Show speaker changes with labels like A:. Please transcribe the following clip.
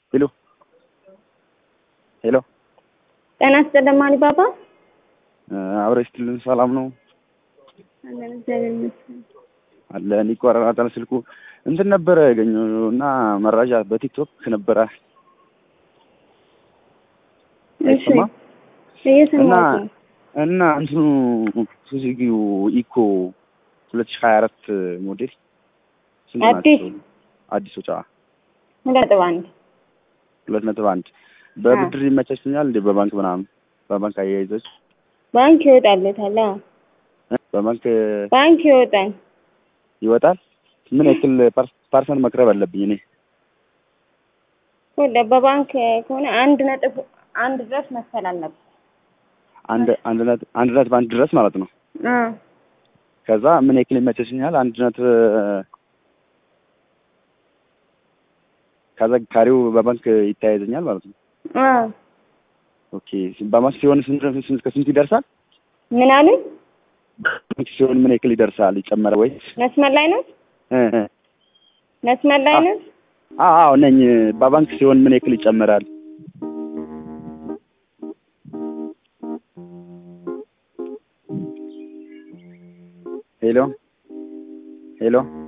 A: ሄሎ ሄሎ
B: ጤና ይስጥልኝ አሊባባ።
A: አብረሽ ስትልን ሰላም ነው
B: አለን እግዚአብሔር ይመስገን።
A: አለ ይቆራረጣል ስልኩ እንትን ነበረ ያገኘው እና መረጃ በቲክቶክ ነበረ
B: እሺ
A: አይሰማም እና
B: እየሰማሁት ነው።
A: እና እንትኑ ሱዙኪው ኢኮ ሁለት ሺህ ሀያ አራት ሞዴል ስንት
B: አዲስ?
A: ናቸው? አዲሶች አዎ
B: ሁለት ነጥብ አንድ
A: ሁለት ነጥብ አንድ በብድር ይመቻችኛል እንዴ? በባንክ ምናምን በባንክ አያይዘች
B: ባንክ ይወጣለታል። አዎ
A: በባንክ
B: ባንክ ይወጣል።
A: ይወጣል። ምን ያክል ፐር- ፐርሰንት መቅረብ አለብኝ እኔ?
B: ወደ በባንክ ከሆነ አንድ ነጥብ አንድ ድረስ መክፈል አለበት።
A: አንድ አንድ ነጥብ አንድ ነጥብ አንድ ድረስ ማለት ነው።
B: አዎ
A: ከዛ ምን ያክል ይመቻችኛል? አንድ ነጥብ ከዛ ካሬው በባንክ ይተያይዘኛል ማለት ነው።
B: አዎ
A: ኦኬ በባንክ ሲሆን ስንት ስንት ከስንት ይደርሳል?
B: ምን አሉኝ?
A: ባንክ ሲሆን ምን ያክል ይደርሳል? ይጨመረ ወይ?
B: መስመር ላይ ነው
A: እ እ
B: መስመር ላይ ነው።
A: አዎ አዎ ነኝ። በባንክ ሲሆን ምን ያክል ይጨመራል? ሄሎ ሄሎ